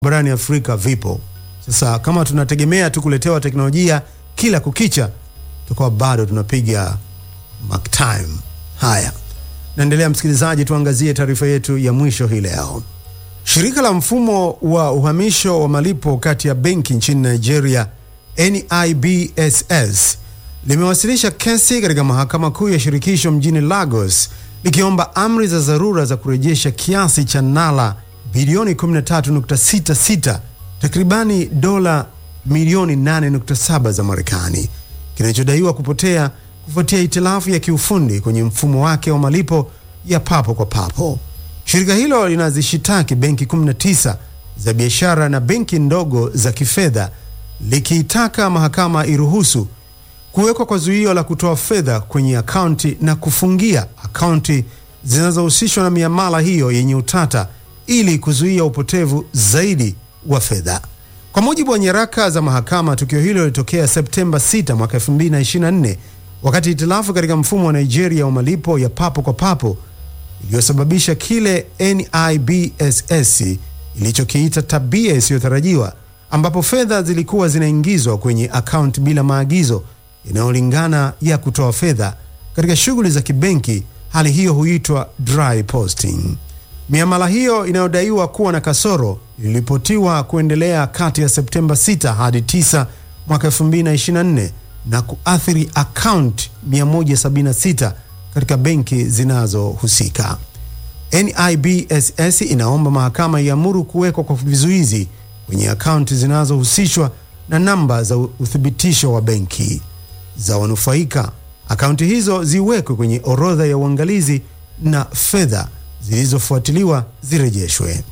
barani Afrika vipo. Sasa kama tunategemea tu kuletewa teknolojia kila kukicha, tutakuwa bado tunapiga mark time. Haya, naendelea msikilizaji, tuangazie taarifa yetu ya mwisho hii leo. Shirika la mfumo wa uhamisho wa malipo kati ya benki nchini Nigeria NIBSS limewasilisha kesi katika mahakama kuu ya shirikisho mjini Lagos likiomba amri za dharura za kurejesha kiasi cha nala bilioni 13.66 takribani dola milioni 8.7 za Marekani kinachodaiwa kupotea kufuatia itilafu ya kiufundi kwenye mfumo wake wa malipo ya papo kwa papo. Shirika hilo linazishitaki benki 19 za biashara na benki ndogo za kifedha likiitaka mahakama iruhusu kuwekwa kwa zuio la kutoa fedha kwenye akaunti na kufungia akaunti zinazohusishwa na miamala hiyo yenye utata ili kuzuia upotevu zaidi wa fedha. Kwa mujibu wa nyaraka za mahakama, tukio hilo lilitokea Septemba 6 mwaka 2024 wakati itilafu katika mfumo wa Nigeria wa malipo ya papo kwa papo iliyosababisha kile NIBSS ilichokiita tabia isiyotarajiwa ambapo fedha zilikuwa zinaingizwa kwenye akaunti bila maagizo yanayolingana ya kutoa fedha katika shughuli za kibenki. Hali hiyo huitwa dry posting. Miamala hiyo inayodaiwa kuwa na kasoro iliripotiwa kuendelea kati ya Septemba 6 hadi 9 mwaka 2024 na kuathiri akaunti 176 katika benki zinazohusika. NIBSS inaomba mahakama iamuru kuwekwa kwa vizuizi kwenye akaunti zinazohusishwa na namba za uthibitisho wa benki za wanufaika. Akaunti hizo ziwekwe kwenye orodha ya uangalizi na fedha zilizofuatiliwa zirejeshwe.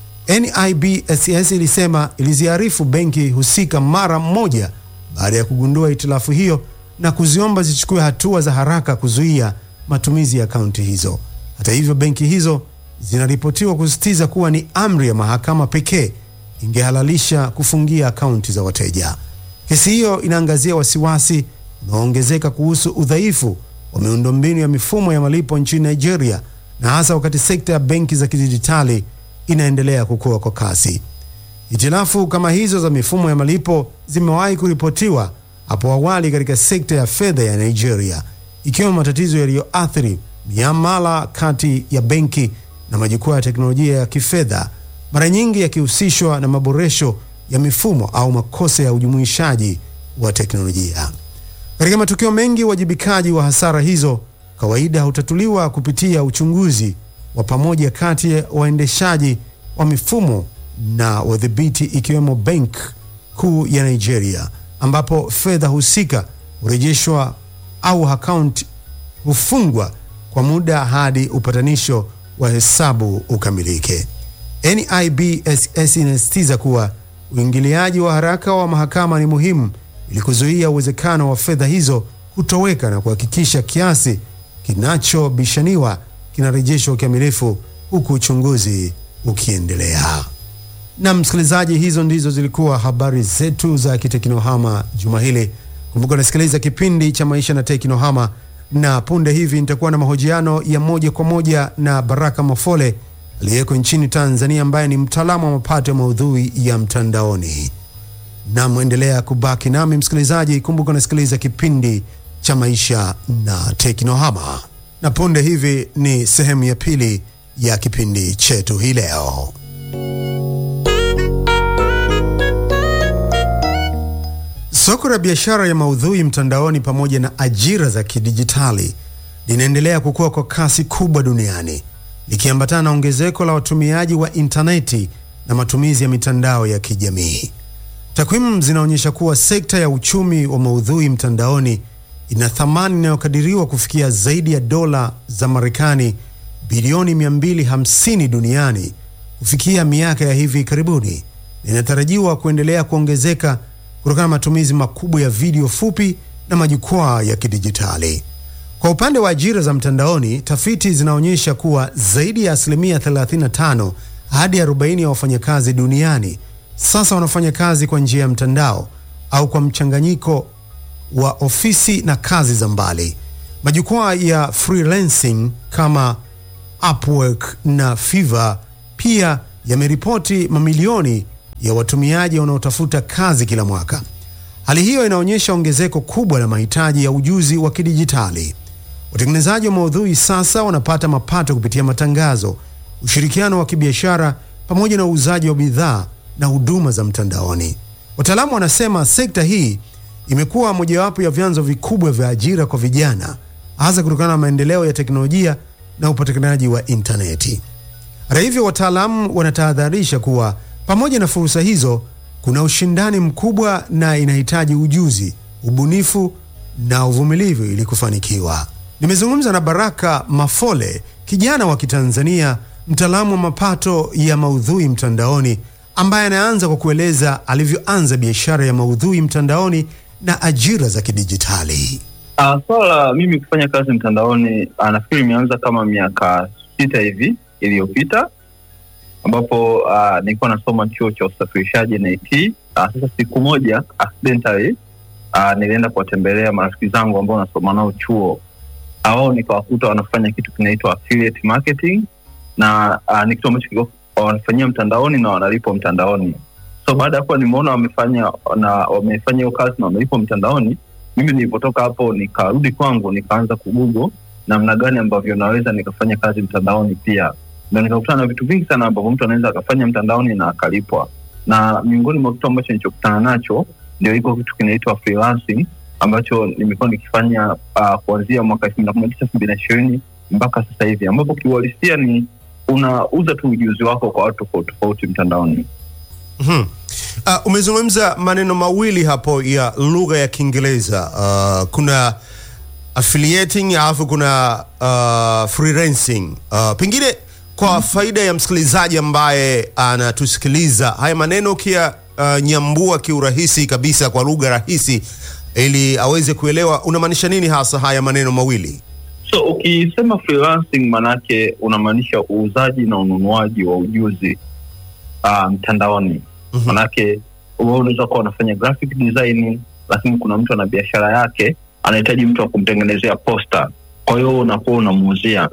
NIBSS ilisema iliziarifu benki husika mara moja baada ya kugundua itilafu hiyo na kuziomba zichukue hatua za haraka kuzuia matumizi ya akaunti hizo. Hata hivyo, benki hizo zinaripotiwa kusisitiza kuwa ni amri ya mahakama pekee ingehalalisha kufungia akaunti za wateja. Kesi hiyo inaangazia wasiwasi unaoongezeka kuhusu udhaifu wa miundombinu ya mifumo ya malipo nchini Nigeria, na hasa wakati sekta ya benki za kidijitali inaendelea kukua kwa kasi. Hitilafu kama hizo za mifumo ya malipo zimewahi kuripotiwa hapo awali katika sekta ya fedha ya Nigeria, ikiwemo matatizo yaliyoathiri miamala kati ya benki na majukwaa ya teknolojia ya kifedha, mara nyingi yakihusishwa na maboresho ya mifumo au makosa ya ujumuishaji wa teknolojia. Katika matukio mengi, uwajibikaji wa hasara hizo kawaida hutatuliwa kupitia uchunguzi wa pamoja kati ya waendeshaji wa mifumo na wadhibiti, ikiwemo Benki Kuu ya Nigeria, ambapo fedha husika hurejeshwa au akaunti hufungwa kwa muda hadi upatanisho wa hesabu ukamilike. NIBSS inasisitiza kuwa uingiliaji wa haraka wa mahakama ni muhimu ili kuzuia uwezekano wa fedha hizo kutoweka na kuhakikisha kiasi kinachobishaniwa kinarejeshwa ukamilifu huku uchunguzi ukiendelea. Na msikilizaji, hizo ndizo zilikuwa habari zetu za kiteknohama juma hili. Kumbuka unasikiliza kipindi cha maisha na teknohama, na punde hivi nitakuwa na mahojiano ya moja kwa moja na Baraka Mafole aliyeko nchini Tanzania, ambaye ni mtaalamu wa mapato ya maudhui ya mtandaoni. Na mwendelea kubaki nami msikilizaji, kumbuka unasikiliza kipindi cha maisha na teknohama, na punde hivi ni sehemu ya pili ya kipindi chetu hii leo. Soko la biashara ya maudhui mtandaoni pamoja na ajira za kidijitali linaendelea kukua kwa kasi kubwa duniani likiambatana na ongezeko la watumiaji wa intaneti na matumizi ya mitandao ya kijamii. Takwimu zinaonyesha kuwa sekta ya uchumi wa maudhui mtandaoni ina thamani inayokadiriwa kufikia zaidi ya dola za Marekani bilioni 250 duniani kufikia miaka ya hivi karibuni, na inatarajiwa kuendelea kuongezeka kutokana na matumizi makubwa ya video fupi na majukwaa ya kidijitali. Kwa upande wa ajira za mtandaoni, tafiti zinaonyesha kuwa zaidi ya asilimia 35 hadi 40 ya wafanyakazi duniani sasa wanafanya kazi kwa njia ya mtandao au kwa mchanganyiko wa ofisi na kazi za mbali. Majukwaa ya freelancing kama Upwork na Fiverr pia yameripoti mamilioni ya watumiaji wanaotafuta kazi kila mwaka. Hali hiyo inaonyesha ongezeko kubwa la mahitaji ya ujuzi wa kidijitali. Watengenezaji wa maudhui sasa wanapata mapato kupitia matangazo, ushirikiano wa kibiashara pamoja na uuzaji wa bidhaa na huduma za mtandaoni. Wataalamu wanasema sekta hii imekuwa mojawapo ya vyanzo vikubwa vya ajira kwa vijana, hasa kutokana na maendeleo ya teknolojia na upatikanaji wa intaneti. Hata hivyo, wataalamu wanatahadharisha kuwa pamoja na fursa hizo, kuna ushindani mkubwa na inahitaji ujuzi, ubunifu na uvumilivu ili kufanikiwa. Nimezungumza na Baraka Mafole, kijana wa Kitanzania, mtaalamu wa mapato ya maudhui mtandaoni, ambaye anaanza kwa kueleza alivyoanza biashara ya maudhui mtandaoni na ajira za kidijitali. Uh, swala la mimi kufanya kazi mtandaoni uh, nafikiri imeanza kama miaka sita hivi iliyopita ambapo uh, nilikuwa nasoma chuo cha usafirishaji NIT. Uh, sasa siku moja accidentally uh, nilienda kuwatembelea marafiki zangu ambao nasoma nao chuo wao, nikawakuta wanafanya kitu kinaitwa affiliate marketing na uh, ni kitu ambacho wanafanyia mtandaoni na wanalipwa mtandaoni. So baada ya kuwa nimeona wamefanya na wamefanya hiyo kazi na wamelipwa mtandaoni, mimi nilipotoka hapo nikarudi kwangu nikaanza kugugo namna gani ambavyo naweza nikafanya kazi mtandaoni pia ndo nikakutana na vitu vingi sana ambavyo mtu anaweza akafanya mtandaoni na akalipwa, na miongoni mwa kitu ambacho nilichokutana nacho ndio iko kitu kinaitwa freelancing ambacho nimekuwa nikifanya uh, kuanzia mwaka elfu mbili na kumi na tisa elfu mbili na ishirini mpaka sasa hivi, ambapo kiuhalisia ni unauza tu ujuzi wako kwa watu tofauti tofauti mtandaoni. Mm-hmm. Uh, umezungumza maneno mawili hapo ya lugha ya Kiingereza. Uh, kuna affiliating alafu kuna uh, freelancing. Uh, pengine kwa faida ya msikilizaji ambaye anatusikiliza, haya maneno ukia uh, nyambua kiurahisi kabisa kwa lugha rahisi ili aweze kuelewa unamaanisha nini hasa haya maneno mawili? So ukisema freelancing, manake unamaanisha uuzaji na ununuaji wa ujuzi mtandaoni. Um, mm-hmm. Manake wewe unaweza kuwa unafanya graphic design, lakini kuna mtu ana biashara yake anahitaji mtu wa kumtengenezea posta, kwa hiyo unakuwa unamuuzia.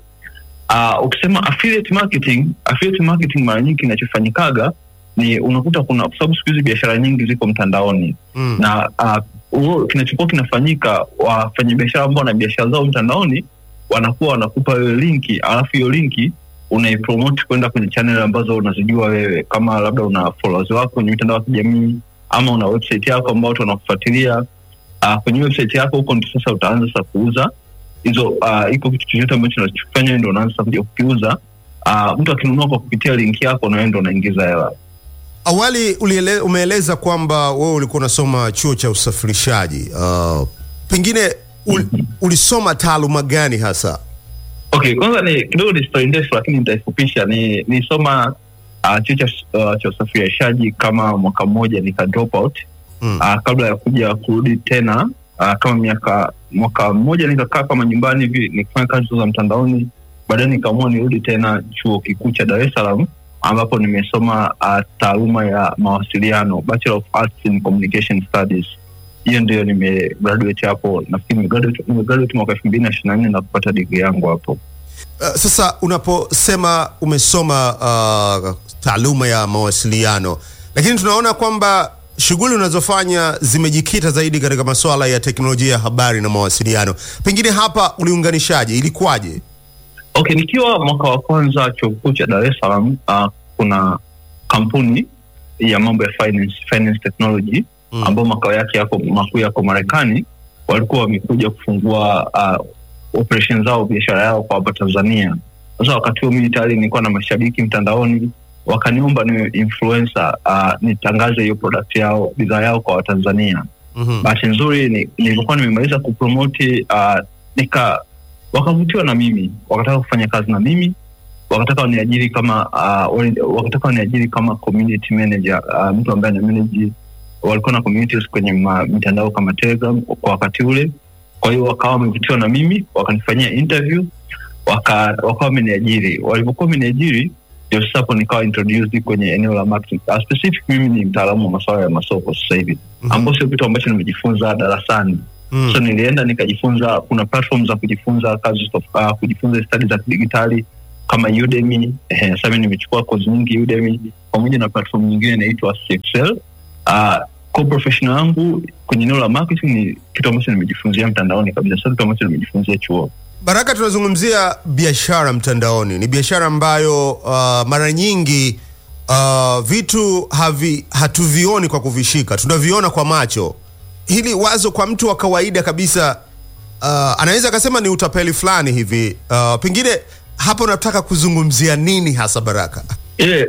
Uh, ukisema affiliate marketing, affiliate marketing mara nyingi kinachofanyikaga ni unakuta kuna, kwa sababu siku hizi biashara nyingi ziko mtandaoni mm. na uh, kinachokuwa kinafanyika, wafanyabiashara ambao wana biashara zao mtandaoni wanakuwa wanakupa wewe linki, alafu hiyo linki unaipromote kwenda kwenye channel ambazo unazijua wewe, kama labda una followers wako kwenye mitandao ya kijamii ama una website yako ambao watu wanakufuatilia. Uh, kwenye website yako huko ndio sasa utaanza sasa kuuza hizo uh, iko kitu chochote ambacho unachofanya ndio unaanza kuja kukiuza. Uh, mtu akinunua kwa kupitia linki yako na wewe ndio unaingiza hela. Awali uliele, umeeleza kwamba wewe ulikuwa unasoma chuo cha usafirishaji. Uh, pengine ul, ulisoma taaluma gani hasa? Okay, kwanza ni kidogo ni story ndefu, lakini nitaifupisha. Ni nisoma uh, chuo cha uh, cha usafirishaji kama mwaka mmoja nika drop out mm. uh, kabla ya kuja kurudi tena uh, kama miaka mwaka mmoja nikakaa kama nyumbani hivi nikifanya kazi za mtandaoni. Baadaye nikaamua nirudi tena chuo kikuu cha Dar es Salaam ambapo nimesoma uh, taaluma ya mawasiliano, Bachelor of Arts in Communication Studies. Hiyo ndio nimegraduate hapo, nafikiri nimegraduate nimegraduate mwaka elfu mbili na ishirini na nne na kupata digri yangu hapo. Uh, sasa unaposema umesoma uh, taaluma ya mawasiliano, lakini tunaona kwamba shughuli unazofanya zimejikita zaidi katika masuala ya teknolojia ya habari na mawasiliano. Pengine hapa uliunganishaje? Ilikuwaje? Okay, nikiwa mwaka wa kwanza chuo kikuu cha Dar es Salaam, uh, kuna kampuni ya mambo ya finance, finance technology mm. ambao makao yake yako makuu yako Marekani, walikuwa wamekuja kufungua uh, operation zao biashara yao kwa hapa Tanzania. Sasa wakati huo mimi tayari nilikuwa na mashabiki mtandaoni, wakaniomba niwe influencer uh, nitangaze hiyo product yao bidhaa yao kwa Watanzania. mm-hmm. Bahati nzuri nilivyokuwa nimemaliza kupromoti uh, nika wakavutiwa na mimi, wakataka kufanya kazi na mimi, wakataka waniajiri kama uh, wakataka waniajiri kama community manager uh, mtu ambaye ana manage, walikuwa na communities kwenye mitandao kama Telegram kwa wakati ule. Kwa hiyo wakawa wamevutiwa na mimi, wakanifanyia interview, waka wakawa wameniajiri. Walivyokuwa wameniajiri, ndio sasa hapo nikawa introduced kwenye eneo la marketing. Uh, specific mimi ni mtaalamu wa masuala ya masoko sasa hivi, mm-hmm. ambao sio kitu ambacho nimejifunza darasani Mm. So nilienda nikajifunza, kuna platform za kujifunza kazi uh, kujifunza stadi za kidijitali kama Udemy. Eh, sasa mimi nimechukua kozi nyingi Udemy pamoja na platform nyingine inaitwa CXL. Uh, core professional yangu kwenye eneo la marketing ni kitu ambacho nimejifunzia mtandaoni kabisa, sio kitu ambacho nimejifunzia chuo. Baraka, tunazungumzia biashara mtandaoni. Ni biashara ambayo uh, mara nyingi uh, vitu havi, hatuvioni kwa kuvishika, tunaviona kwa macho. Hili wazo kwa mtu wa kawaida kabisa uh, anaweza akasema ni utapeli fulani hivi. Uh, pengine hapo unataka kuzungumzia nini hasa Baraka? Yeah.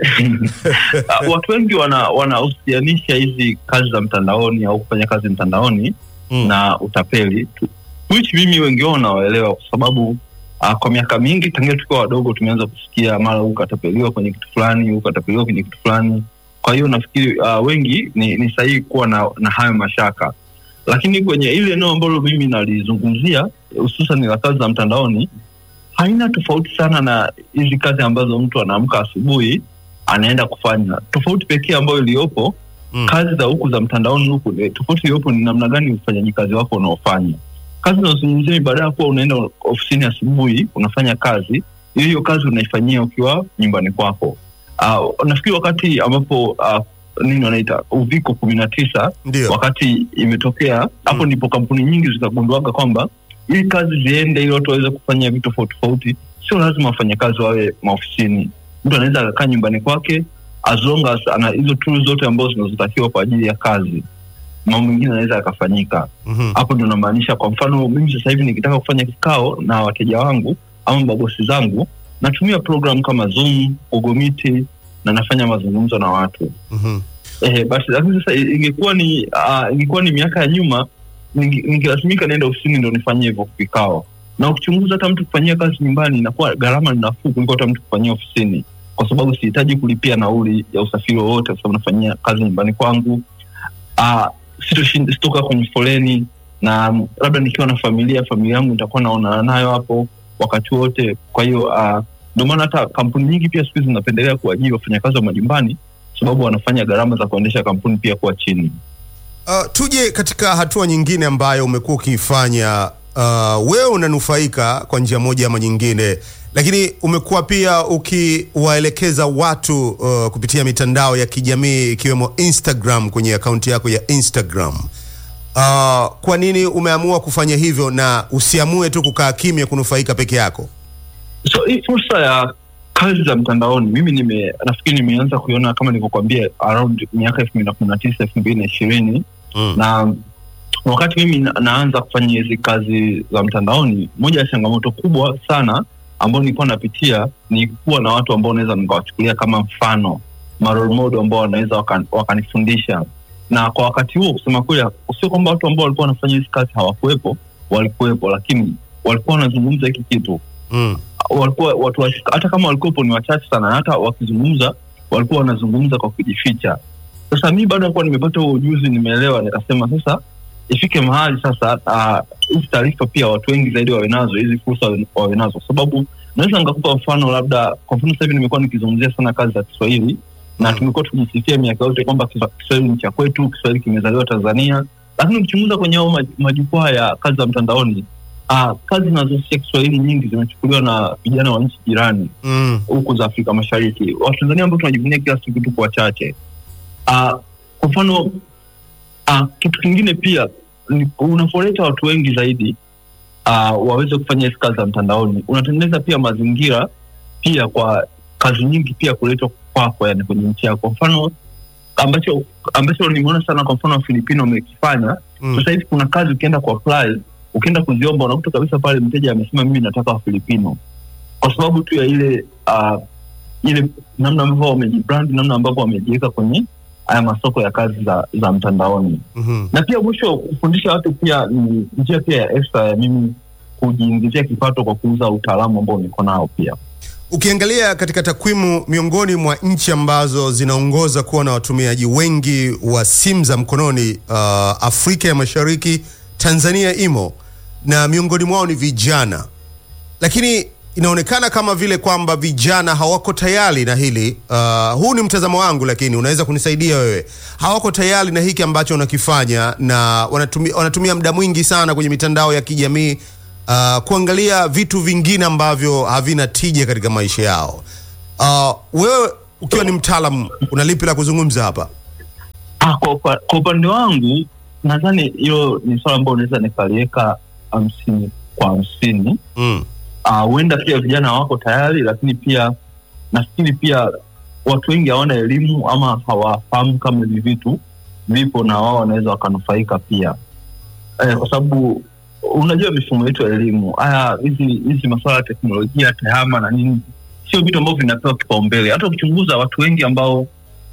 watu wengi wana wanahusianisha hizi kazi za mtandaoni au kufanya kazi mtandaoni Mm. na utapeli tu- which mimi wengi wao nawaelewa kwa sababu uh, kwa miaka mingi tangia tukiwa wadogo tumeanza kusikia mara huu ukatapeliwa kwenye kitu fulani huu ukatapeliwa kwenye kitu fulani kwa hiyo nafikiri uh, wengi ni, ni sahihi kuwa na, na hayo mashaka lakini kwenye ile eneo ambalo mimi nalizungumzia hususan la kazi za mtandaoni haina tofauti sana na hizi kazi ambazo mtu anaamka asubuhi anaenda kufanya tofauti pekee ambayo iliyopo Mm. kazi za huku za mtandaoni huku eh, tofauti iliyopo ni namna gani ufanyaji kazi wako unaofanya kazi unazungumzia ni baada ya kuwa unaenda ofisini asubuhi unafanya kazi hiyo hiyo kazi unaifanyia ukiwa nyumbani kwako uh, nafikiri wakati ambapo uh, nini wanaita uviko kumi na tisa Ndio. wakati imetokea hapo Mm. ndipo kampuni nyingi zikagunduaga kwamba ili kazi ziende ili watu waweze kufanya vitu tofauti tofauti sio lazima wafanyakazi wawe maofisini mtu anaweza akakaa nyumbani kwake as long as ana hizo tools zote ambazo zinazotakiwa kwa ajili ya kazi mambo mengine anaweza yakafanyika Mhm. hapo ndo namaanisha kwa mfano mimi sasa hivi nikitaka kufanya kikao na wateja wangu ama mabosi zangu natumia program kama zoom google meet na nafanya mazungumzo na watu Mhm. Eh, basi lakini sasa ingekuwa ni uh, ingekuwa ni miaka ya nyuma ninge- ningelazimika nienda ofisini ndo nifanyie hivyo vikao na ukichunguza hata mtu kufanyia kazi nyumbani inakuwa gharama ni nafuu kuliko hata mtu kufanyia ofisini kwa sababu sihitaji kulipia nauli ya usafiri wowote kwa sababu nafanyia kazi nyumbani kwangu uh, sitoshin- sitoka kwenye foleni na mm, labda nikiwa na familia familia yangu nitakuwa naonana nayo hapo wakati wote kwa hiyo uh, ndio maana hata kampuni nyingi pia siku hizi zinapendelea kuajiri wafanyakazi wa majumbani sababu wanafanya gharama za kuendesha kampuni pia kuwa chini. Uh, tuje katika hatua nyingine ambayo umekuwa ukiifanya. Uh, wewe unanufaika kwa njia moja ama nyingine, lakini umekuwa pia ukiwaelekeza watu uh, kupitia mitandao ya kijamii ikiwemo Instagram, kwenye akaunti yako ya Instagram. Uh, kwa nini umeamua kufanya hivyo na usiamue tu kukaa kimya kunufaika peke yako? So hii fursa ya kazi za mtandaoni mimi nime nafikiri nimeanza kuiona kama nilivyokuambia around miaka elfu mbili na kumi na tisa elfu mbili na ishirini Mm. na wakati mimi na, naanza kufanya hizi kazi za mtandaoni, moja ya changamoto kubwa sana ambayo nilikuwa napitia ni kuwa na watu ambao naweza nikawachukulia kama mfano ma role model ambao wanaweza wakan- wakanifundisha na kwa wakati huo kusema kweli sio kwamba watu ambao walikuwa wanafanya hizi kazi hawakuwepo walikuwepo lakini walikuwa wanazungumza hiki kitu Mm. walikuwa watu wa- hata kama walikuwepo ni wachache sana na hata wakizungumza walikuwa wanazungumza kwa kujificha sasa mi baada ya kuwa nimepata huo ujuzi nimeelewa nikasema sasa ifike mahali sasa ah, hizi taarifa pia watu wengi zaidi wawe nazo hizi fursa wawe- wawe nazo kwa sababu naweza nikakupa mfano labda kwa mfano sasa hivi nimekuwa nikizungumzia sana kazi za kiswahili na Mm. tumekuwa tukijisifia miaka yote kwamba Kiswa- kiswahili ni cha kwetu kiswahili kimezaliwa tanzania lakini ukichunguza kwenye hao maj- majukwaa ya kazi za mtandaoni ah, kazi zinazohusisha kiswahili nyingi zimechukuliwa na vijana wa nchi jirani Mm. huku za Afrika Mashariki. Watanzania ambao tunajivunia kila siku tuko wachache. Uh, kwa mfano uh, kitu kingine pia ni unavyoleta watu wengi zaidi uh, waweze kufanya hizi kazi za mtandaoni, unatengeneza pia mazingira pia kwa kazi nyingi pia kuletwa kwako, yani kwenye nchi yako. Kwa mfano ambacho ambacho nimeona sana, kwa mfano Wafilipino wamekifanya Mm. sasa hivi kuna kazi ukienda ku apply ukienda kuziomba unakuta kabisa pale mteja amesema mimi nataka wafilipino kwa sababu tu ya ile uh, ile namna ambavyo wamejibrand namna ambavyo wamejiweka kwenye haya masoko ya kazi za za mtandaoni Mhm. na pia mwisho kufundisha watu pia ni njia pia ya extra ya mimi kujiingizia kipato kwa kuuza utaalamu ambao niko nao pia Ukiangalia katika takwimu, miongoni mwa nchi ambazo zinaongoza kuwa na watumiaji wengi wa simu za mkononi uh, Afrika ya Mashariki, Tanzania imo na miongoni mwao ni vijana, lakini inaonekana kama vile kwamba vijana hawako tayari na hili. Uh, huu ni mtazamo wangu, lakini unaweza kunisaidia wewe. Hawako tayari na hiki ambacho unakifanya na wanatumia, wanatumia muda mwingi sana kwenye mitandao ya kijamii uh, kuangalia vitu vingine ambavyo havina tija katika maisha yao. Uh, wewe ukiwa ni mtaalamu una lipi la kuzungumza hapa? Ah, kwa, kwa, kwa upande wangu nadhani hilo ni swala ambalo unaweza nikaliweka hamsini kwa hamsini. Mm. Ah, huenda pia vijana wako tayari, lakini pia nafikiri pia watu wengi hawana elimu ama hawafahamu kama hivi vitu vipo na wao wanaweza wakanufaika pia eh, kwa sababu unajua mifumo yetu ya elimu haya hizi hizi masuala ya teknolojia tehama na nini sio vitu ambavyo vinapewa kipaumbele. Hata ukichunguza watu wengi ambao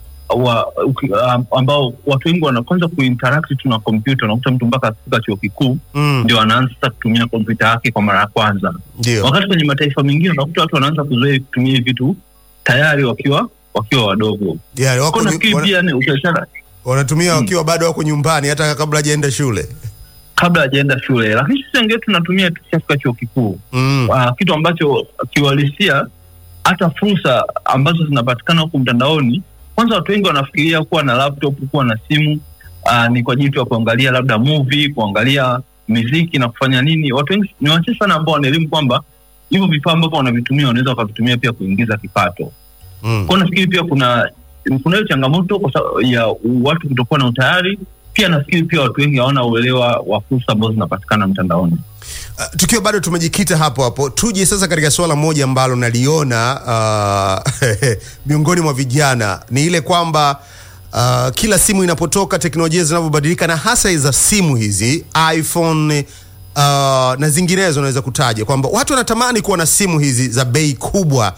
wa, uki, um, ambao watu wengi wanaanza kuinteract tu na kompyuta, unakuta mtu mpaka akifika chuo kikuu Mm. ndio anaanza sasa kutumia kompyuta yake kwa mara ya kwanza Ndio. wakati kwenye mataifa mengine unakuta watu wanaanza kuzoea kutumia hivi vitu tayari wakiwa wakiwa wadogo. Yeah, wako Kwa nafikiri wana- pia ni ukiachana wanatumia Mm. wakiwa bado wako nyumbani hata kabla hajaenda shule. kabla hajaenda shule, lakini sisi wengine tunatumia tukishafika chuo kikuu Mm. uh, kitu ambacho kiuhalisia hata fursa ambazo zinapatikana huku mtandaoni. Kwanza watu wengi wanafikiria kuwa na laptop, kuwa na simu uh, ni kwa ajili tu ya kuangalia labda movie, kuangalia muziki na kufanya nini. Watu wengi ni wachache sana ambao wana elimu kwamba hivyo vifaa ambavyo wanavitumia wanaweza wakavitumia pia kuingiza kipato. Mm. Kwa nafikiri pia kuna kuna hiyo changamoto kwa sababu ya watu kutokuwa na utayari. Pia nafikiri pia watu wengi hawana uelewa wa fursa ambazo zinapatikana mtandaoni. Uh, tukiwa bado tumejikita hapo hapo, tuje sasa katika suala moja ambalo naliona uh, miongoni mwa vijana ni ile kwamba uh, kila simu inapotoka, teknolojia zinavyobadilika, na hasa za simu hizi iPhone uh, na zinginezo, unaweza kutaja kwamba watu wanatamani kuwa na simu hizi za bei kubwa,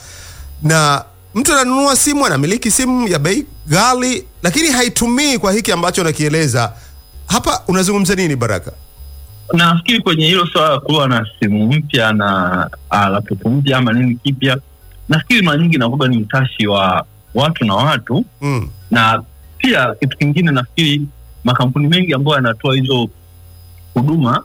na mtu ananunua simu, anamiliki simu ya bei ghali, lakini haitumii kwa hiki ambacho nakieleza hapa. Unazungumza nini, Baraka? nafikiri kwenye hilo swala la kuwa na simu mpya na uh, laptop mpya ama nini kipya, nafikiri mara nyingi inakuwa ni utashi wa watu na watu, Mm. na pia kitu kingine, nafikiri makampuni mengi ambayo yanatoa hizo huduma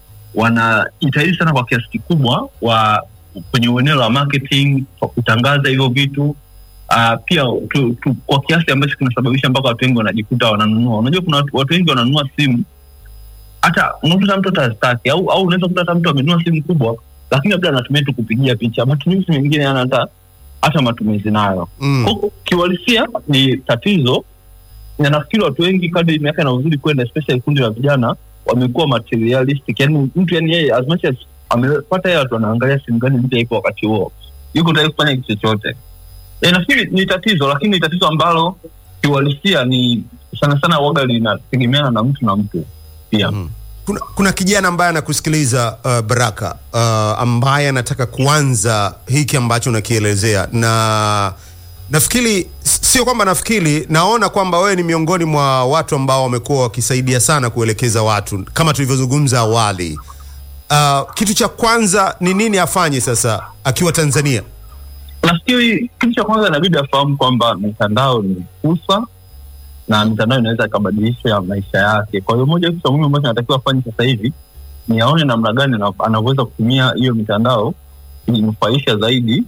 wanajitahidi sana kwa kiasi kikubwa wa kwenye eneo la marketing kwa kutangaza hivyo vitu uh, pia tu, tu, kwa kiasi ambacho kinasababisha mpaka watu wengi wanajikuta wananunua. Unajua kuna watu, watu wengi wananunua simu hata unakuta mtu atastaki au au unaweza kuta hata mtu amenunua simu kubwa, lakini labda anatumia tu kupigia picha, matumizi mengine yana hata hata matumizi nayo. Mm. Kwa kiuhalisia ni tatizo, na nafikiri watu wengi kadri miaka inavyozidi kwenda, especially kundi la vijana wamekuwa materialistic, yani mtu yani yeye as much as amepata hela tu anaangalia simu gani mpya ipo wakati huo, yuko tayari kufanya kitu chochote. E, nafikiri ni tatizo, lakini ni tatizo ambalo kiuhalisia ni sana sana waga linategemeana na mtu na mtu pia. Mm. Kuna, kuna kijana ambaye anakusikiliza uh, Baraka uh, ambaye anataka kuanza hiki ambacho unakielezea, na nafikiri s- sio kwamba nafikiri, naona kwamba wewe ni miongoni mwa watu ambao wamekuwa wakisaidia sana kuelekeza watu kama tulivyozungumza awali. Uh, kitu cha kwanza ni nini afanye sasa akiwa Tanzania? Nafikiri kitu cha kwanza inabidi afahamu kwamba mitandao ni fursa na mitandao inaweza ikabadilisha maisha yake. Kwa hiyo moja kitu cha muhimu ambacho anatakiwa afanye sasa hivi ni aone namna gani ana- anavyoweza kutumia hiyo mitandao kujinufaisha zaidi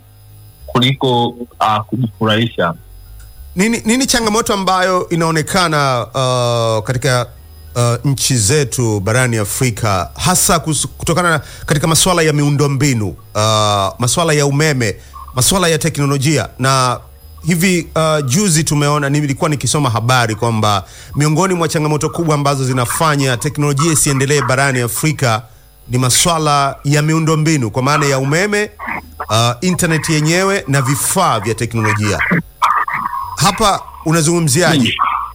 kuliko uh, kujifurahisha. Nini, nini changamoto ambayo inaonekana uh, katika uh, nchi zetu barani Afrika hasa kus- kutokana na katika masuala ya miundombinu uh, masuala ya umeme, masuala ya teknolojia na hivi uh, juzi tumeona, nilikuwa nikisoma habari kwamba miongoni mwa changamoto kubwa ambazo zinafanya teknolojia isiendelee barani Afrika ni masuala ya miundombinu kwa maana ya umeme, uh, internet yenyewe na vifaa vya teknolojia. Hapa unazungumziaje?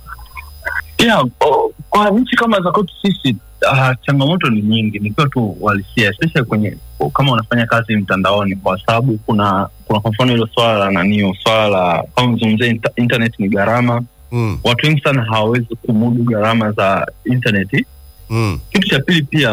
Yeah, o- kwa nchi kama za kwetu sisi uh, changamoto ni nyingi, nikiwa tu uhalisia, especially kwenye kama unafanya kazi mtandaoni, kwa sababu kuna kuna kwa mfano hilo swala la nanio, swala la kama mzungumzia inter, internet ni gharama. Mm, Watu wengi sana hawawezi kumudu gharama za internet. mm, Kitu cha pili pia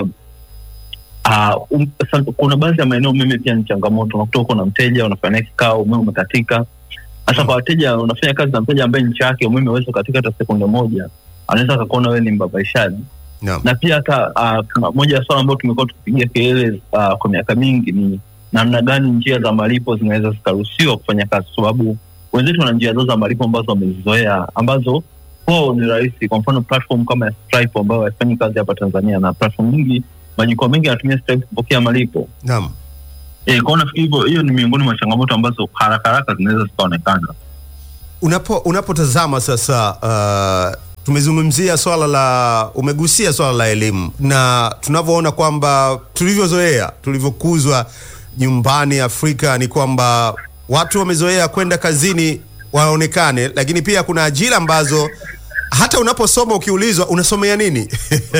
uh, um, sa- kuna baadhi ya maeneo umeme pia ni changamoto. Unakuta uko na mteja unafanya kikao, umeme umekatika. Hasa kwa wateja, unafanya kazi na mteja ambaye nchi yake umeme hawezi kukatika hata sekunde moja, anaweza akakuona wewe ni mbabaishaji naam. na pia hata uh, tuna- moja ya swala ambayo tumekuwa tukipigia kelele uh, kwa miaka mingi ni namna gani njia za malipo zinaweza zikaruhusiwa kufanya kazi, kwa sababu wenzetu wana njia zao za malipo ambazo wamezizoea, ambazo kwao ni rahisi. Kwa mfano platform kama ya Stripe ambayo haifanyi kazi hapa Tanzania, na platform nyingi majukwaa mengi yanatumia sasa hivi kupokea malipo Naam. e, kwao nafikiri hivyo hiyo ni miongoni mwa changamoto ambazo haraka haraka zinaweza zikaonekana Unapo unapotazama sasa uh, tumezungumzia swala la umegusia swala la elimu na tunavyoona kwamba tulivyozoea tulivyokuzwa nyumbani Afrika ni kwamba watu wamezoea kwenda kazini waonekane, lakini pia kuna ajira ambazo hata unaposoma ukiulizwa unasomea nini?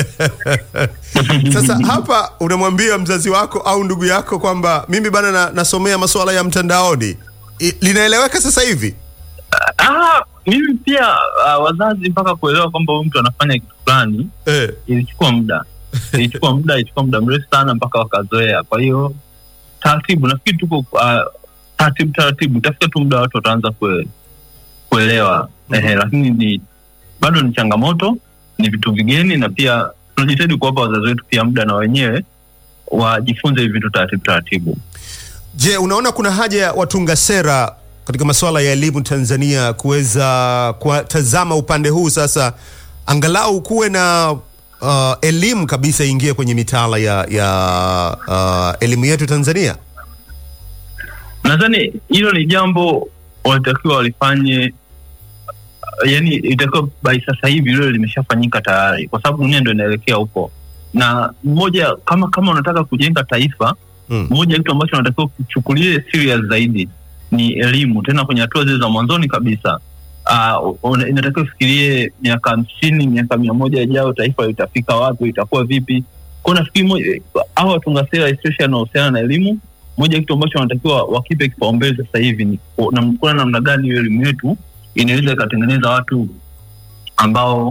Sasa hapa unamwambia mzazi wako au ndugu yako kwamba mimi bana na, nasomea masuala ya mtandaoni. I, linaeleweka sasa hivi? ah, mimi pia uh, wazazi mpaka kuelewa kwamba huyu mtu anafanya kitu fulani Eh. ilichukua muda ilichukua muda ilichukua muda mrefu sana mpaka wakazoea kwa hiyo taratibu nafikiri tuko uh, taratibu taratibu utafika tu muda watu wataanza kue, kuelewa Mhm. Ehe, lakini ni bado ni changamoto ni vitu vigeni na pia tunajitahidi kuwapa wazazi wetu pia muda na wenyewe wajifunze hivi vitu taratibu taratibu Je, unaona kuna haja ya watunga sera katika masuala ya elimu Tanzania kuweza kuwatazama upande huu sasa, angalau kuwe na uh, elimu kabisa ingie kwenye mitaala ya, ya uh, elimu yetu Tanzania? nadhani hilo ni jambo walitakiwa walifanye uh, yani itakiwa by sasa hivi lilo limeshafanyika tayari kwa sababu dunia ndo inaelekea huko na mmoja kama kama unataka kujenga taifa Mm. moja ya kitu ambacho unatakiwa kuchukulie serious zaidi ni elimu tena kwenye hatua zile za mwanzoni kabisa uh, inatakiwa ufikirie miaka hamsini miaka mia moja ijayo taifa litafika wapi itakuwa vipi kwao nafikiri moja- hawa watunga sera especially wanaohusiana na elimu moja ya kitu ambacho wanatakiwa wakipe kipaumbele sasa hivi ni ku- na- kuona namna gani hiyo elimu yetu inaweza ikatengeneza watu ambao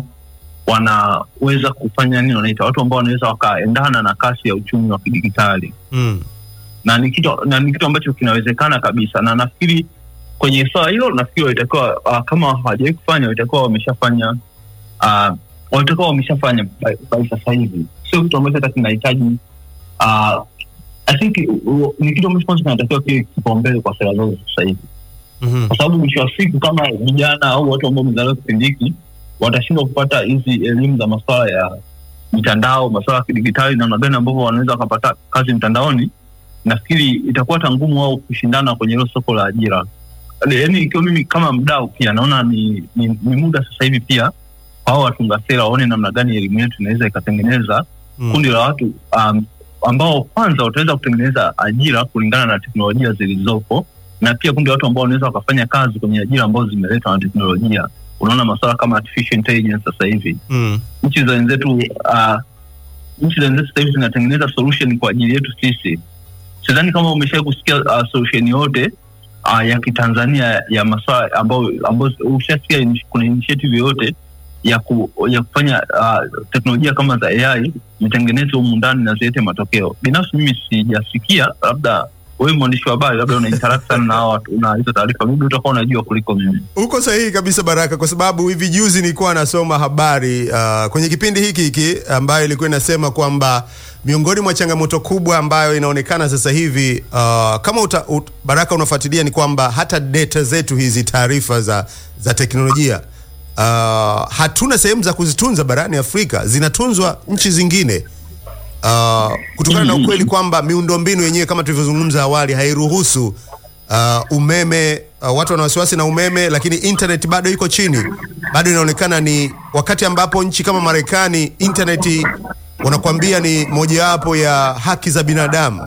wanaweza kufanya nini wanaita watu ambao wanaweza wakaendana na kasi ya uchumi wa kidigitali Mm. na ni kitu na ni kitu ambacho kinawezekana kabisa na nafikiri kwenye swala hilo nafikiri walitakiwa uh, kama hawajawahi kufanya walitakuwa wameshafanya uh, walitakuwa wameshafanya by, by sasa hivi sio kitu ambacho hata kinahitaji uh, I think uh, ni kitu ambacho kwanza kinatakiwa kiwe kipaumbele kwa sera zote sasa hivi Mhm. kwa sababu mwisho wa siku kama vijana au watu ambao wamezaliwa kipindi hiki watashindwa kupata hizi elimu za masuala ya mitandao masuala ya kidigitali namna gani ambavyo wanaweza wakapata kazi mtandaoni nafikiri itakuwa hata ngumu wao kushindana kwenye hilo soko la ajira yaani ikiwa mimi kama mdau pia naona ni, ni, ni muda sasa hivi pia kwa hao watunga sera waone namna gani elimu yetu inaweza ikatengeneza Mm. kundi la watu um, ambao kwanza wataweza kutengeneza ajira kulingana na teknolojia zilizopo na pia kundi la watu ambao wanaweza wakafanya kazi kwenye ajira ambazo zimeletwa na teknolojia unaona masuala kama artificial intelligence sasa hivi Mm. nchi za wenzetu uh, nchi za wenzetu sasa hivi zinatengeneza solution kwa ajili yetu sisi sidhani kama umeshawai kusikia uh, solution yote uh, ya kitanzania ya maswala ambao ambao ushasikia ini- kuna initiative yoyote ya ku, ya kufanya uh, teknolojia kama za ai zitengenezwe humu ndani na zilete matokeo binafsi mimi sijasikia labda wewe mwandishi wa habari labda una interact sana na hao watu na hizo taarifa maybe utakuwa unajua kuliko mimi Uko sahihi kabisa Baraka, kwa sababu hivi juzi nilikuwa nasoma habari uh, kwenye kipindi hiki hiki ambayo ilikuwa inasema kwamba miongoni mwa changamoto kubwa ambayo inaonekana sasa hivi uh, kama uta, ut, Baraka unafuatilia ni kwamba hata data zetu hizi taarifa za, za teknolojia uh, hatuna sehemu za kuzitunza barani Afrika, zinatunzwa nchi zingine uh, kutokana na ukweli kwamba miundombinu yenyewe kama tulivyozungumza awali hairuhusu uh, umeme uh, watu wana wasiwasi na umeme, lakini internet bado iko chini, bado inaonekana ni wakati ambapo nchi kama Marekani internet wanakuambia ni mojawapo ya haki za binadamu.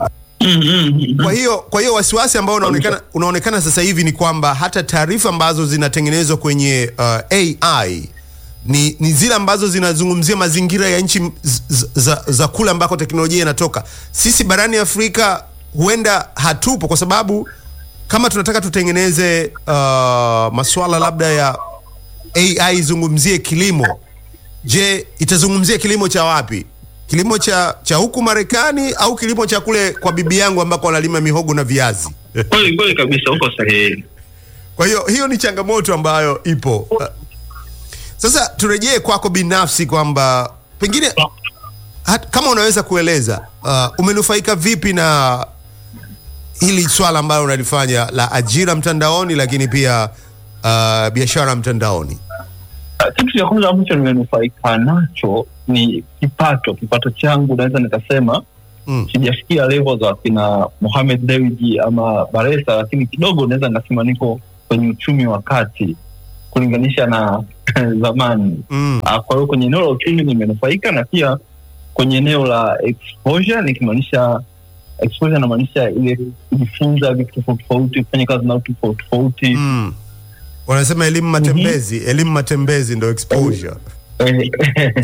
Kwa hiyo kwa hiyo wasiwasi ambao unaonekana unaonekana sasa hivi ni kwamba hata taarifa ambazo zinatengenezwa kwenye uh, AI ni, ni zile ambazo zinazungumzia mazingira ya nchi m- z- z- za, za kule ambako teknolojia inatoka. Sisi barani Afrika huenda hatupo kwa sababu kama tunataka tutengeneze uh, masuala labda ya AI izungumzie kilimo, je, itazungumzia kilimo cha wapi? Kilimo cha cha huku Marekani au kilimo cha kule kwa bibi yangu ambako wanalima mihogo na viazi? kweli kweli kabisa uko sahihi Kwa hiyo hiyo ni changamoto ambayo ipo. Uh, Sasa turejee kwako binafsi kwamba pengine hat, kama unaweza kueleza uh, umenufaika vipi na hili swala ambalo unalifanya la ajira mtandaoni, lakini pia uh, biashara mtandaoni. kitu cha kwanza ambacho nimenufaika nacho ni kipato kipato changu naweza nikasema Mm. sijafikia level za kina Mohamed Dewji ama Baresa, lakini kidogo naweza nikasema niko kwenye uchumi wa kati kulinganisha na zamani. Mm. Ah, Kwa hiyo kwenye eneo la uchumi nimenufaika, na pia kwenye eneo la exposure, nikimaanisha exposure namaanisha ile kujifunza vitu tofauti tofauti, kufanya kazi na watu tofauti tofauti Mm. Wanasema elimu matembezi, elimu matembezi ndo exposure. Eh,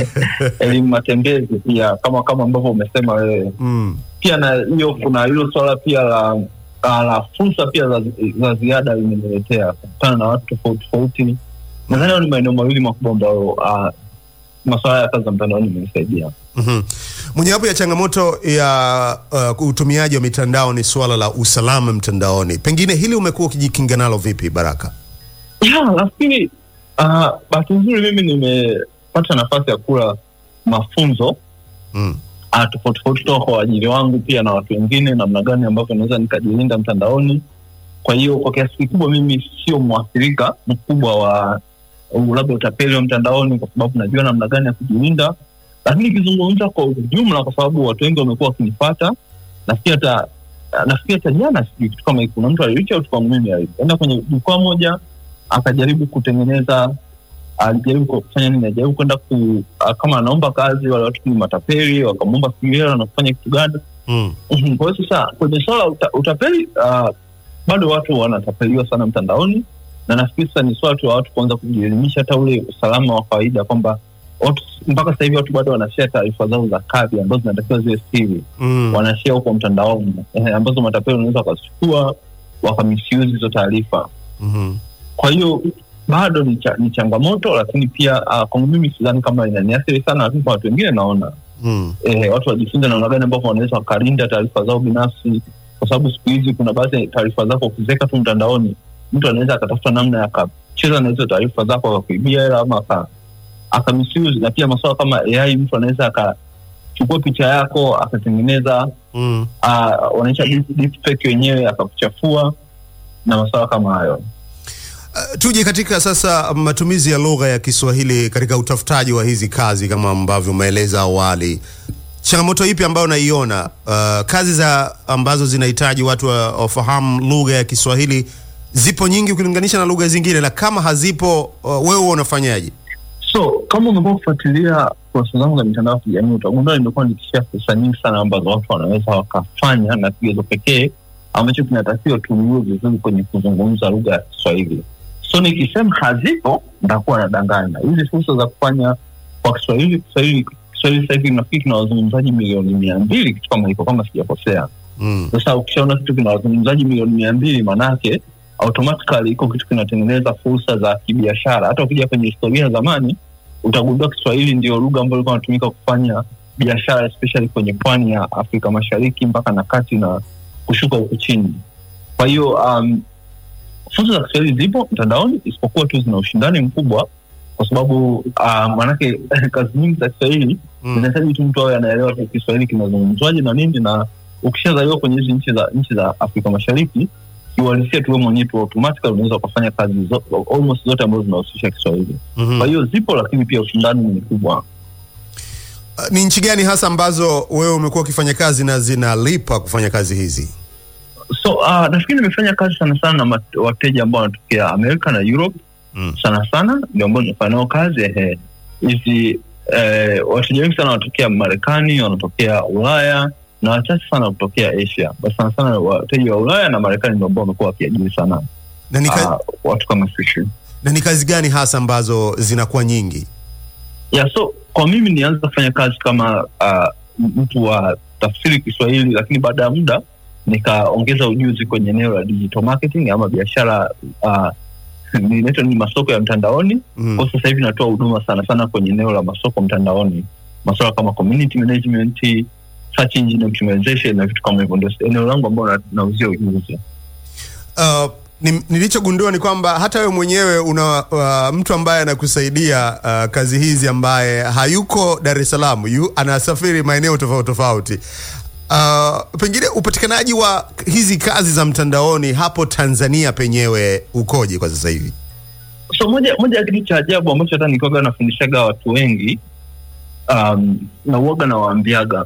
elimu matembezi pia kama kama ambavyo umesema wewe Mm. pia na hiyo kuna hilo swala pia la la la fursa pia za, za ziada limeniletea kukutana na watu tofauti tofauti nadhani hayo ni maeneo mawili makubwa ambayo uh, masuala ya kazi za mtandaoni imenisaidia Mhm. Mojawapo ya changamoto ya uh, utumiaji wa mitandao ni suala la usalama mtandaoni. Pengine hili umekuwa ukijikinga nalo vipi, Baraka? ya nafikiri uh, bahati nzuri mimi nimepata nafasi ya kula mafunzo Mm. uh, tofauti tofauti kutoka kwa waajiri wangu pia na watu wengine namna gani ambavyo naweza nikajilinda mtandaoni kwa hiyo kwa kiasi kikubwa mimi sio mwathirika mkubwa wa uh, labda utapeli wa mtandaoni kwa sababu najua namna gani ya kujilinda lakini ikizungumza kwa ujumla kwa sababu watu wengi wamekuwa wakinifata nafikiri hata nafikiri hata jana sijui kitu kama hiki, kuna mtu alireach out kwangu mimi alienda kwenye jukwaa moja akajaribu kutengeneza alijaribu kufanya nini alijaribu kwenda ku ah, kama anaomba kazi wale watu ni matapeli wakamwomba hela na kufanya kitu gani Mm. Mhm. kwa hiyo sasa kwenye swala la uta, utapeli uh, bado watu wanatapeliwa sana mtandaoni na nafikiri sasa ni swala tu la watu kuanza kujielimisha hata ule usalama wa kawaida kwamba watu mpaka sasa hivi watu bado wanashea taarifa zao za kadi ambazo zinatakiwa ziwe siri Mm. wanashea huko mtandaoni eh, ambazo matapeli wanaweza wakazichukua wakamisiuzi hizo taarifa Mhm. kwa hiyo bado ni, cha, ni changamoto lakini pia uh, kwangu mimi sidhani kama inaniathiri sana lakini kwa watu wengine naona Mm. eh, watu wajifunze namna gani ambavyo wanaweza wakalinda taarifa zao binafsi kwa sababu siku hizi kuna baadhi ya taarifa zako ukiziweka tu mtandaoni mtu anaweza akatafuta namna ya akacheza na hizo taarifa zako akakuibia hela ama aka akamisuse na pia masuala kama ai mtu anaweza akachukua picha yako akatengeneza Mm. uh, wanaita deep- deepfake wenyewe akakuchafua na masuala kama hayo Uh, tuje katika sasa matumizi ya lugha ya Kiswahili katika utafutaji wa hizi kazi kama ambavyo umeeleza awali. Changamoto ipi ambayo unaiona uh, kazi za ambazo zinahitaji watu wa- wafahamu lugha ya Kiswahili zipo nyingi ukilinganisha na lugha zingine, na kama hazipo uh, wewe unafanyaje? so kama umekuwa kufuatilia kurasa zangu za mitandao ya kijamii utagundua nimekuwa nikishia fursa nyingi sana ambazo watu wanaweza wakafanya na kigezo pekee ambacho kinatakiwa tuliwe vizuri kwenye kuzungumza lugha ya kiswahili so nikisema hazipo ntakuwa nadanganya hizi fursa za kufanya kwa kiswahili kiswahili kiswahili sasa hivi nafikiri kina wazungumzaji milioni mia mbili kitu kama hiko kama sijakosea Mm. sasa ukishaona kitu kina wazungumzaji milioni mia mbili manake automatically iko kitu kinatengeneza fursa za kibiashara hata ukija kwenye historia ya zamani utagundua kiswahili ndio lugha ambayo ilikuwa inatumika kufanya biashara especially kwenye pwani ya afrika mashariki mpaka na kati na kushuka huku chini kwa hiyo um, fursa za kiswahili zipo mtandaoni isipokuwa tu zina ushindani mkubwa kwa sababu uh, manake kazi nyingi za kiswahili Mm. inahitaji tu mtu awe anaelewa tu kiswahili kinazungumzwaje na nini na ukishazaliwa kwenye hizi nchi za nchi za afrika mashariki kiuhalisia tu wewe mwenyewe tu automatically unaweza ukafanya kazi zo, almost zote ambazo zinahusisha kiswahili Mhm. kwa hiyo zipo lakini pia ushindani ni mkubwa Uh, ni nchi gani hasa ambazo wewe umekuwa ukifanya kazi na zinalipa kufanya kazi hizi? so uh, nafikiri nimefanya kazi sana sana na mat- wateja ambao wanatokea amerika na europe Mm. sana sana ndio ambao nimefanya nao kazi ehe hizi eh, wateja wengi sana wanatokea marekani wanatokea ulaya na wachache sana kutokea asia basi sana sana wateja wa ulaya na marekani ndio ambao wamekuwa wakiajiri sana Na ni, ka- uh, watu kama sisi na ni kazi gani hasa ambazo zinakuwa nyingi? yeah, so kwa mimi nianza kufanya kazi kama uh, mtu wa tafsiri kiswahili lakini baada ya muda nikaongeza ujuzi kwenye eneo la digital marketing ama biashara uh, inaitwa ni masoko ya mtandaoni Mm. kwa sasa hivi natoa huduma sana sana kwenye eneo la masoko mtandaoni masuala kama community management search engine optimization na vitu kama hivyo ndio eneo langu ambao na- nauzia ujuzi Uh, ni, nilichogundua ni kwamba hata wewe mwenyewe una uh, mtu ambaye anakusaidia uh, kazi hizi ambaye hayuko Dar es Salaam, yu anasafiri maeneo tofauti tofauti. Uh, pengine upatikanaji wa hizi kazi za mtandaoni hapo Tanzania penyewe ukoje kwa sasa hivi? so moja moja ya kitu cha ajabu ambacho hata nikoga nafundishaga watu wengi um, na uoga nawaambiaga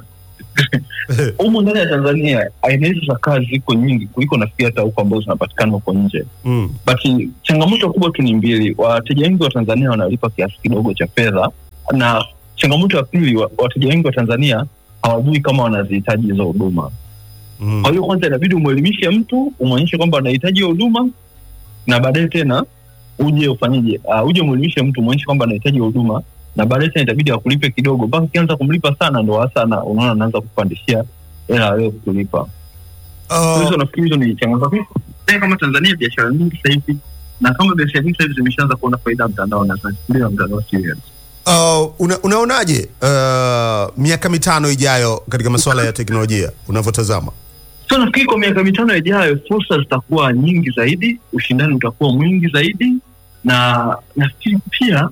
humu ndani ya Tanzania aina hizi za kazi ziko nyingi kuliko nafikiri hata huko ambazo zinapatikana huko nje mm. but changamoto kubwa tu ni mbili. Wateja wengi wa Tanzania wanalipa kiasi kidogo cha fedha, na changamoto ya pili, wa- wateja wengi wa Tanzania hawajui kama wanazihitaji hizo huduma. Mm. Kwa hiyo kwanza inabidi umwelimishe mtu, umwonyeshe kwamba anahitaji hiyo huduma, na baadaye tena uje ufanyeje? Uh, uje umwelimishe mtu, umwonyeshe kwamba anahitaji hiyo huduma, na baadaye tena itabidi akulipe kidogo, mpaka ukianza kumlipa sana, ndo hasa na- unaona anaanza kupandishia hela ya wewe kulipa. Uh, hizo nafikiri hizo ni changamoto Sasa kama Tanzania biashara nyingi sasa hivi na kama biashara nyingi sasa hivi zimeshaanza kuona faida ya mtandao na zinachukulia mtandao serious. uh, una, unaonaje uh, miaka mitano ijayo katika masuala ya teknolojia unavyotazama? So nafikiri kwa miaka mitano ijayo fursa zitakuwa nyingi zaidi, ushindani utakuwa mwingi zaidi, na nafikiri pia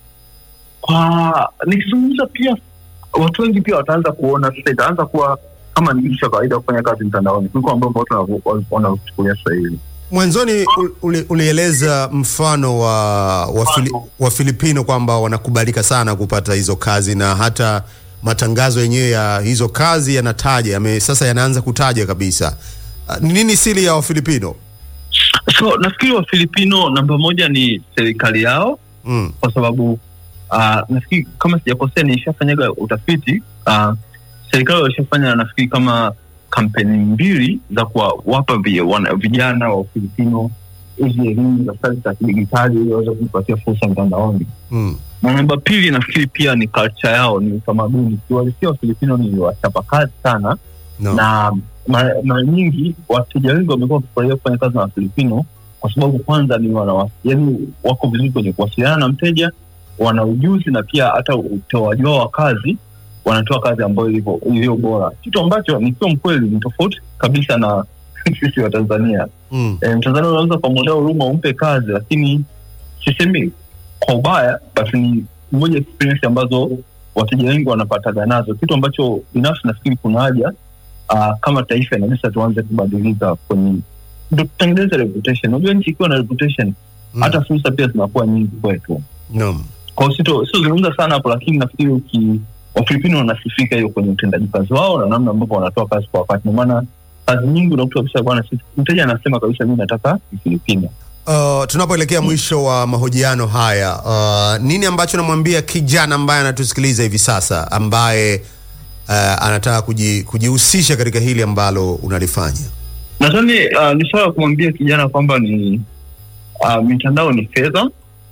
kwa nikizungumza pia watu wengi pia wataanza kuona sasa, itaanza kuwa kama ni kitu cha kawaida kufanya kazi mtandaoni kuliko ambavyo watu wanavyo- wanachukulia sasa hivi. Mwanzoni ul- uli, ulieleza mfano wa wa, Fili, wa Filipino kwamba wanakubalika sana kupata hizo kazi na hata matangazo yenyewe ya hizo kazi yanataja yame, sasa yanaanza kutaja kabisa. Uh, Ni nini siri ya Wafilipino? So nafikiri Wafilipino namba moja ni serikali yao Mm. kwa sababu uh, nafikiri kama sijakosea nishafanyaga utafiti uh, serikali walishafanya nafikiri kama kampeni mbili za kuwapa vi- wana- vijana wa Ufilipino hizi elimu za stadi za kidigitali ili waweze kupatia fursa mtandaoni Mm. na namba pili nafikiri pia ni culture yao ni utamaduni kiwalisia wafilipino ni wachapakazi sana No. na mara mara nyingi wateja wengi wamekuwa wakifurahia kufanya kazi na wafilipino kwa sababu kwanza ni wana yani wako vizuri kwenye kuwasiliana na mteja wana ujuzi na pia hata utoaji wao wa kazi wanatoa kazi ambayo ilivyo iliyo bora kitu ambacho nikiwa mkweli ni tofauti kabisa na sisi wa tanzania Mm. e, mtanzania unaweza ukamwonea huruma umpe kazi lakini sisemi kwa ubaya basi ni moja ya experience ambazo wateja wengi wanapataga nazo kitu ambacho binafsi nafikiri kuna haja uh, kama taifa inabisa tuanze kubadilika kwenye ndo tutengeneze reputation unajua nchi ikiwa na reputation Mm. hata fursa pia zinakuwa nyingi kwetu No. kwao sito siozungumza sana hapo lakini nafikiri uki wafilipino wanasifika hiyo kwenye utendaji kazi wao na namna ambavyo wanatoa kazi kwa wakati ndomaana kazi nyingi unakuta kabisa bwana sisi mteja anasema kabisa mi nataka mfilipino Uh, tunapoelekea mwisho wa mahojiano haya uh, nini ambacho namwambia kijana ambaye anatusikiliza hivi sasa ambaye uh, anataka kuji, kujihusisha katika hili ambalo unalifanya nadhani uh, ni swala ya kumwambia kijana kwamba ni uh, mitandao ni fedha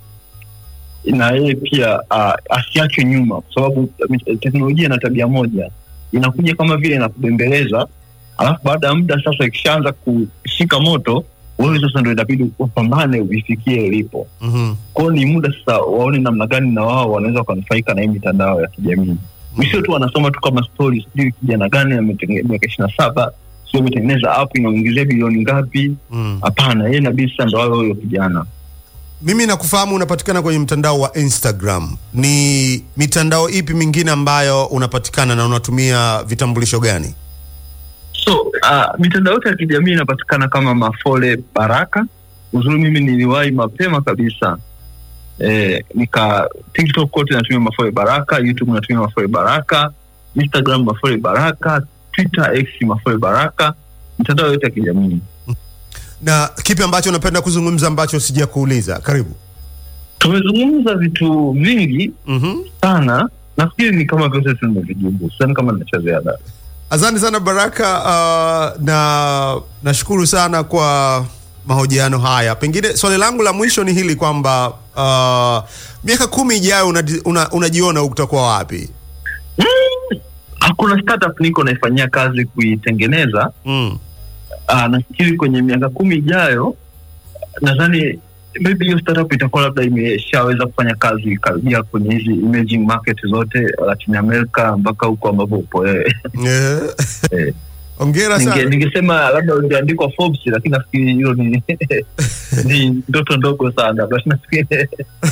na yeye pia uh, asiachwe nyuma kwa sababu uh, teknolojia ina tabia moja inakuja kama vile inakubembeleza alafu baada ya muda sasa ikishaanza kushika moto wewe sasa ndo inabidi upambane uifikie ilipo mm-hmm. kwao ni muda sasa waone namna gani na wao wanaweza wakanufaika na hii mitandao ya kijamii visio tu wanasoma tu kama story sijui kijana gani ametenge- miaka ishiri na saba sio ametengeneza app inaongezea bilioni ngapi mm. hapana yeye inabidi sasa ndo awe huyo kijana mimi nakufahamu unapatikana kwenye mtandao wa instagram ni mitandao ipi mingine ambayo unapatikana na unatumia vitambulisho gani so uh, mitandao yote ya kijamii inapatikana kama mafole baraka uzuri mimi niliwahi mapema kabisa eh, nika tiktok kote natumia mafole baraka youtube natumia mafole baraka instagram mafole baraka twitter x mafole baraka mitandao yote ya kijamii na kipi ambacho unapenda kuzungumza ambacho sija kuuliza karibu tumezungumza vitu vingi mm-hmm. sana nafikiri ni kama vyote tumevijibu sidhani kama nacha ziada asante sana baraka uh, na nashukuru sana kwa mahojiano haya pengine swali langu la mwisho ni hili kwamba uh, miaka kumi ijayo unaji- una- unajiona una utakuwa wapi hakuna startup niko naifanyia kazi kuitengeneza mm. uh, nafikiri kwenye miaka kumi ijayo nadhani maybe hiyo startup itakuwa labda imeshaweza kufanya kazi karibia kwenye hizi emerging market zote Latin America mpaka huko ambapo upo wewe yeah. Eh. ongera Ninge- sana ningesema labda ungeandikwa Forbes lakini nafikiri hilo ni ni ndoto ndogo sana but nafikiri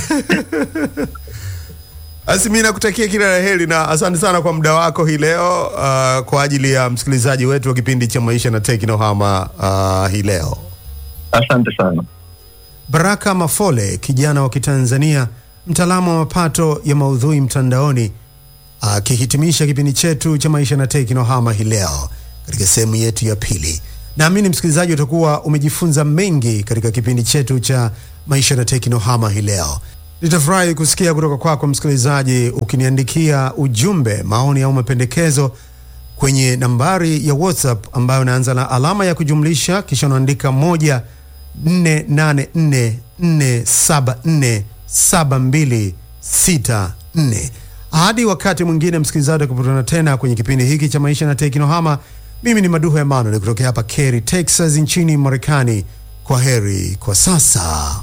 basi mi nakutakia kila la heri na asante sana kwa muda wako hii leo uh, kwa ajili ya msikilizaji wetu wa kipindi cha maisha na teknohama uh, hii leo asante sana Baraka Mafole, kijana wa Kitanzania, mtaalamu wa mapato ya maudhui mtandaoni, akihitimisha kipindi chetu cha maisha na teknohama hii leo katika sehemu yetu ya pili. Naamini msikilizaji utakuwa umejifunza mengi katika kipindi chetu cha maisha na teknohama hii leo. Nitafurahi kusikia kutoka kwako msikilizaji, ukiniandikia ujumbe, maoni au mapendekezo kwenye nambari ya WhatsApp ambayo unaanza na alama ya kujumlisha kisha unaandika moja nne nane nne nne saba nne saba mbili sita nne. Hadi wakati mwingine msikilizaji, tukutana tena kwenye kipindi hiki cha maisha na teknohama. Mimi ni Maduho Emmanuel kutokea hapa Cary, Texas nchini Marekani. Kwa heri kwa sasa.